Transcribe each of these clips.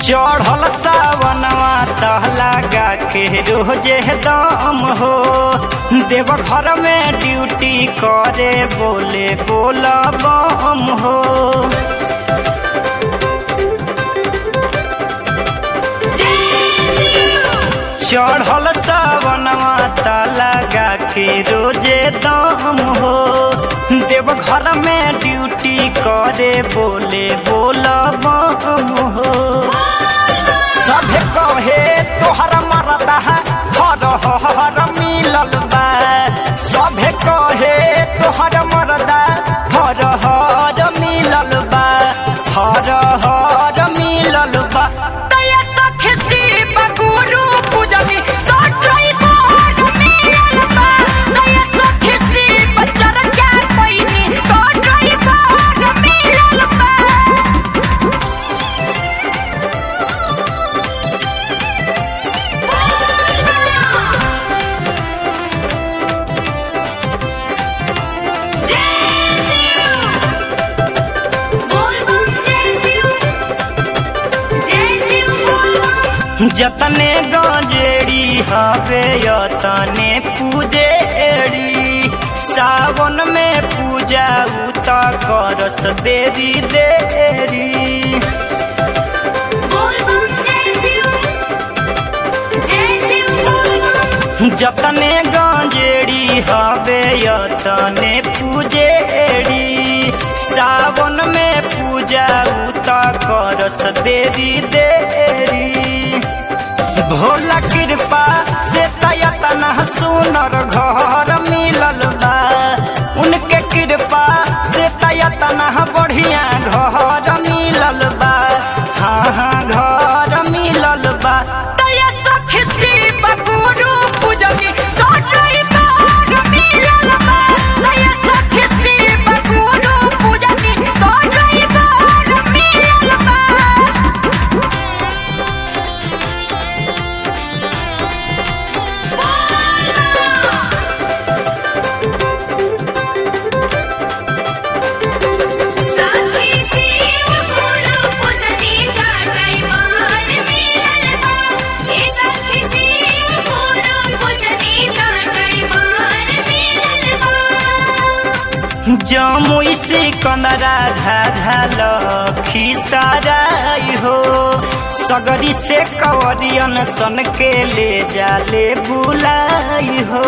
चढ़ल सावनवा तह लगा के रोजे दम हो देव घर में ड्यूटी करे बोले बोला बम हो चढ़ल सावनवा ता लगा के रोजे दम हो देव घर में ड्यूटी करे बोले बोला बम हो सभे कहे तोहर मरदा हर हर मिलल बा सभे कहे तोहर मरदा हर हर मिलल बा हर हर मिलल बा तया सख शिव गुरु पूजनी तो ड्राइवर मिलल बा तया सख शिव चर्चा पैनी तो ड्राइवर मिलल बा जतने गंजेड़ी हवे यतने पूजेड़ी सावन में पूजा उता करस देरी देरी जतने गंजेड़ी हवे यतने पूजेड़ी सावन में पूजा उता करस देरी देरी भोला कृपा से तयतन सुनर घर मिलल बा उनके कृपा से तयतन बढ़िया घर मिलल बा हाँ हाँ घर मिलल बा तया सख शिव गुरु पूजनी तो ड्राइवर मिलल बा तया सख शिव गुरु पूजनी तो ड्राइवर मिलल बा जमुई से कंदरा धाधल खिसाराई हो सगरी से कवरियन सन के ले जाले बुलाई हो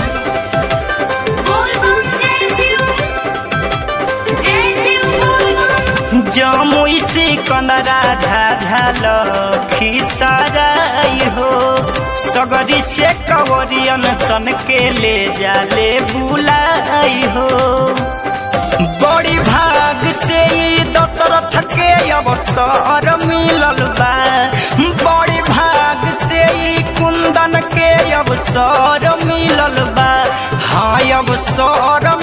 जमुई से कंदरा धाधल खिसाराई हो सगरी से कवरियन सन के ले जाले बुलाई हो बड़ी भाग से ई दशरथ के अवसर मिलल बा बड़ी भाग से ई कुंदन के अवसर मिलल बा हाँ अवसर